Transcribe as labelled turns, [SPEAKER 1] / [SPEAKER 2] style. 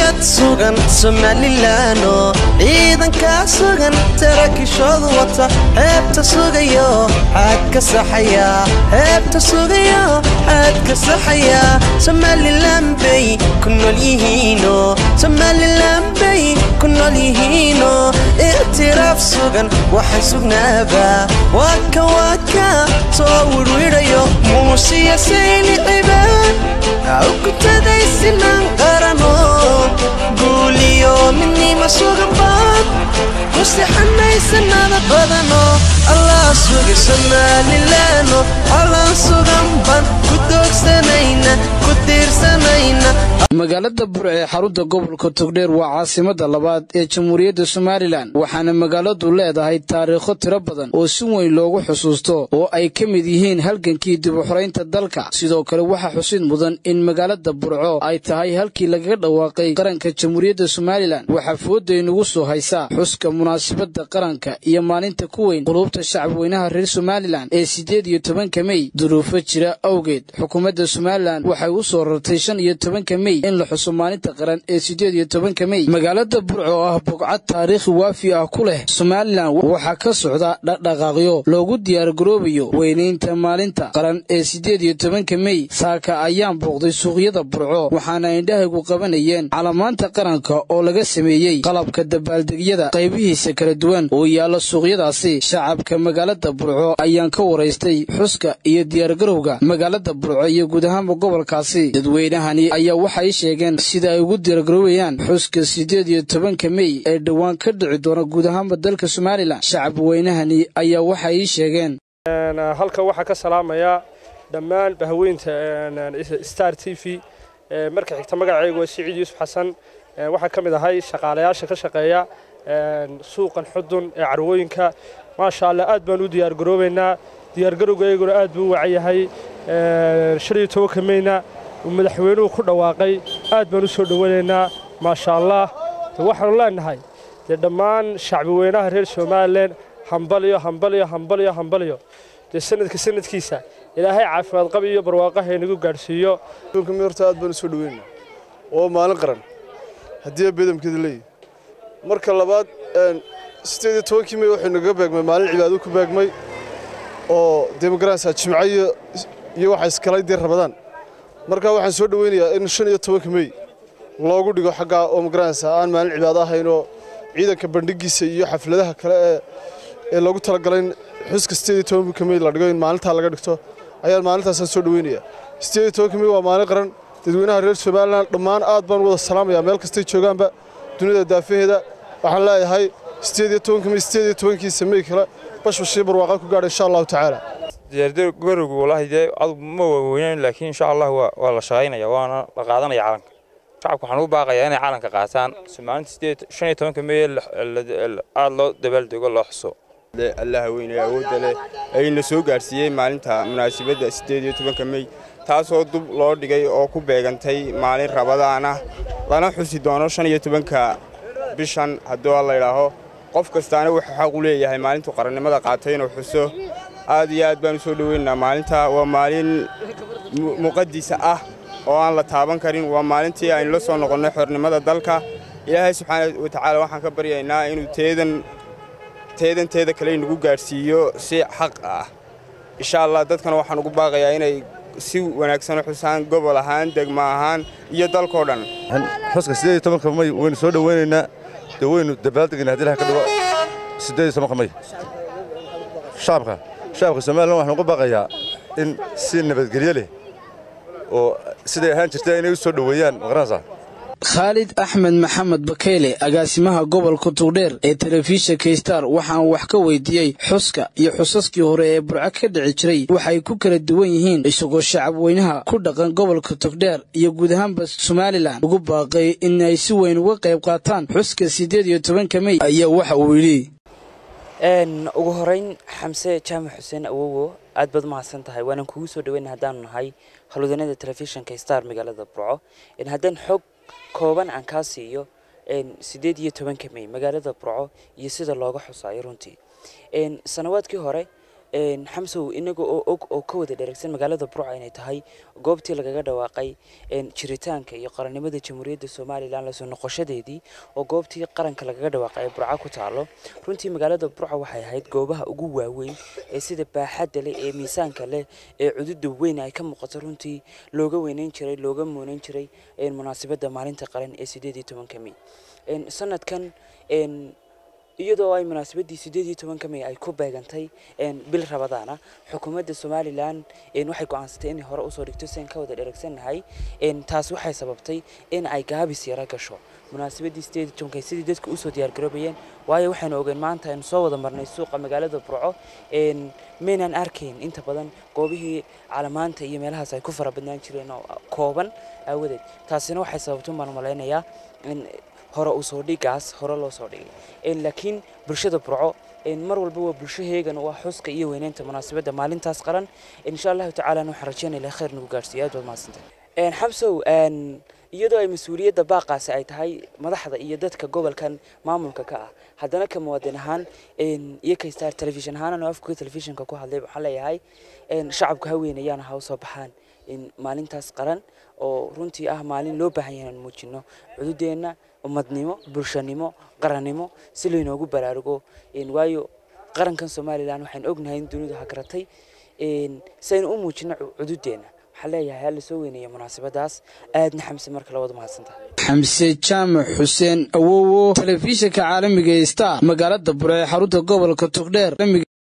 [SPEAKER 1] dowlad sugan somalilaano ciidankaa sugan tarakishoodu wata heebta sugayo xaad ka saxaya heebta sugayo xaad ka saxaya somalilan bay ku nool yihiino somalilan bay ku nool yihiino ictiraaf sugan waxaan sugnaaba waaka waaka soo wirwidhayo muusiya sayli cibaan awkutaday sinan qarano guuliyo midnima sugan baad ku sixanaysanada badano allah suga somalilaano calan sugan baan ku doogsanayna ku tiirsanayna
[SPEAKER 2] magaalada burc ee xarunta gobolka togdheer waa caasimada labaad ee jamhuuriyadda somalilan waxaana magaaladu leedahay taariikho tiro badan oo si weyn loogu xusuusto oo ay ka mid yihiin halgankii dib u xoraynta dalka sidoo kale waxaa xusid mudan in magaalada burco ay tahay halkii lagaga dhawaaqay qaranka jamhuuriyadda somalilan waxaa foodaynugu soo haysaa xuska munaasabadda qaranka iyo maalinta ku weyn quluubta shacabweynaha reer somalilan ee siddeed iyo tobanka mey duruufo jira awgeed xukuumadda somalilan waxay u soo rartay shan iyo tobanka mey in la xuso maalinta qaran ee siddeed iyo tobanka mey magaalada burco oo ah bogcad taariikhi waafi ah ku leh somalilan waxaa ka socda dhaqdhaqaaqyo loogu diyaargaroobayo weynaynta maalinta qaran ee siddeed iyo tobanka mey saaka ayaan booqday suuqyada burco waxaana indhahaygu qabanayeen calamaanta qaranka oo laga sameeyey qalabka dabaaldegyada qaybihiisa kala duwan oo yaalla suuqyadaasi shacabka magaalada burco ayaan ka waraystay xuska iyo diyaargarowga magaalada burco iyo guud ahaanba gobolkaasi dadweynahani ayaa waxay sheegeen sida ay ugu diyaargaroobayaan xuska siddeed iyo tobanka mey ee dhowaan ka dhici doona guud ahaanba dalka somalilan shacab weynahani ayaa waxay ii sheegeen
[SPEAKER 3] halkan waxaa ka salaamayaa dhammaan bahweynta star t v marka xigta magacaygu waa siciid yuusuf xasan waxaa ka mid ahay shaqaalayaasha ka shaqeeya suuqan xudun ee carwooyinka maasha allah aad baan u diyaargaroobaynaa diyaargarowgayguna aad buu u wacayahay shan iyo tobanka meyna uu madaxweynuhu ku dhawaaqay aad baan u soo dhowanaynaa maasha allah waxaanu leenahay dee dhammaan shacbi weynaha reer somalilan hambalyo hambalyo hambalyo hambalyo dee sanadka sanadkiisa ilaahay caafimaad qab iyo barwaaqaha inagu gaadhsiiyo
[SPEAKER 4] horta aad baan u soo dhoweyna oo maalin qaran haddii beedamkeeda leeyahy marka labaad siddeed iyo tobankii mey waxay naga beegmay maalin cibaado ku beegmay oo demogaransa jimco iyo waxa iskalay dee rabadaan marka waxaan soo dhoweynayaa in shan iyo tobanka mey loogu dhigo xaggaa oo magaranaysa aan maalin cibaado ahaynoo ciidanka bandhigiisa iyo xafladaha kale ee ee loogu talagalay in xuska siddeed iyo tobanka mey la dhigo in maalintaa laga dhigto ayaan maalintaasaan soo dhoweynayaa siddeed iyo tobanka mey waa maalin qaran dadweynaha reer somalilan dhammaan aad baan wada salaamayaa meel kastay joogaanba dunida daafaheeda waxaan leeyahay siddeed iyo tobanka mey siddeed iyo tobankiisa mey kale bashbashii barwaaqa ku gaadha insha allahu tacaala
[SPEAKER 5] diyaargarowgu wallaahi dee adugu ma waaweynayn laakiin insha allah waa la shaqaynaya waana la qaadanaya calanka shacabka waxaan u baaqayaa inay calanka qaataan maalinta sideed shan iyo tobanka meye aada loo dabaaldego loo xuso
[SPEAKER 6] allaha weyne awoodda leh ayna soo gaadhsiiyey maalinta munaasabadda siddeed iyo tobanka mey taasoo dub loo dhigay oo ku beegantay maalin rabadaan ah lana xusi doono shan iyo tobanka bishan hadduu la idhaaho qof kastaana wuxuu xaq u leeyahay maalintuu qarannimada qaatay inuu xuso aad iyo aad baan u soo dhoweynaynaa maalinta waa maalin muqadisa ah oo aan la taaban karin waa maalintii aynu la soo noqonnay xornimada dalka ilaahay subxaana watacaala waxaan ka baryaynaa inuu teedan teedan teeda kale inagu gaadhsiiyo si xaq ah insha allah dadkana waxaan ugu baaqayaa inay si wanaagsan u xusaan gobol ahaan degmo ahaan iyo dalkao dhan
[SPEAKER 7] xuska siddeed iyo tobanka may waynu soo dhoweynaynaa dee waynu dabaaldegaynaa haddii ilaha ka dhigo siddeed iyo tobanka may shacabka shacabka somalilan waxaan ugu baaqayaa in si nabadgelyo leh oo siday ahaan jirta inay u soo dhoweeyaan maqaranaysaa
[SPEAKER 2] khaalid axmed maxamed bakeyle agaasimaha gobolka tugdheer ee telefishinka star waxaan wax ka weydiiyey xuska iyo xusaskii hore ee burco ka dhici jiray waxay ku kala duwan yihiin isagoo shacab weynaha ku dhaqan gobolka togdheer iyo guud ahaanba somalilan ugu baaqay in ay si weyn uga qayb qaataan xuska siddeed iyo tobanka mey ayaa waxa uu yidhi
[SPEAKER 8] ugu horeyn xamse jaamac xuseen awowo aad baad umahadsan tahay waanaan kugu soo dhaweyna haddaanu nahay halwadanada telefishinka star magaalada burco haddaan xog kooban aan kaa siiyo siddeed iyo tobanka mey magaalada burco iyo sida looga xusaayo runtii sanawaadkii hore xamsow inaga oo og oo ka wada dheregsan magaalada burca inay tahay goobtii lagaga dhawaaqay jiritaanka iyo qarannimada jamhuuriyadda somalilan lasoo noqoshadeedii oo goobtii qaranka lagaga dhawaaqay ee burca ku taalo runtii magaalada burca waxay ahayd goobaha ugu waaweyn ee sida baaxadda leh ee miisaanka leh ee cududa weyn ay ka muuqato runtii looga weyneyn jiray looga muuneyn jiray munaasabadda maalinta qaran ee sideed iyo tobanka mey sanadkan iyadoo ay munaasabadii sideed iyo tobanka mey ay ku beegantay bil rabadaana xukuumadda somalilan waxay go-aansatay inay hore usoo dhigto sian ka wada dheregsannahay taas waxay sababtay in ay gaabis yaro gasho munaasabadii sideed iyo tobanka sidii dadka usoo diyaargaroobayeen waayo waxaynu ogeen maanta aynu soo wada marnay suuqa magaalada burco maynaan arkayn inta badan goobihii calamaanta iyo meelahaas ay ku fara badnaan jireen oo kooban aawadeed taasina waxay sababtay baan malaynayaa in hore usoo dhigaas hore loo soo dhigay laakiin bulshada burco mar walba waa bulsho heegan waa xuska iyo weyneynta munaasabadda maalintaas qaran insha allahu tacaala waxaan rajeynaya ilahay khayr nagu gaarsiiyo aad baad mahadsantay xamsow iyadoo ay mas-uuliyadda baaqaasi ay tahay madaxda iyo dadka gobolkan maamulka ka ah haddana ka muwaadin ahaan iyo ka star telefishin ahaan anoo afka telefishinka ku hadlay waxaan leeyahay shacabka haweenayaan ha usoo baxaan maalintaas qaran oo runtii ah maalin loo baahan yahay inaan muujino cududeenna ummadnimo bulshanimo qarannimo si laynoogu baraarugo waayo qarankan somalilan waxaan ognahay in dunidu hagaratay si aynu u muujino cududeenna waxaan leeyahay hala soo weyneeya munaasabadaas aadna xamse marka labadu mahadsantaha
[SPEAKER 2] xamse jaamac xuseen awowo telefishinka caalamiga star magaalada bure ee xarunta gobolka togdheer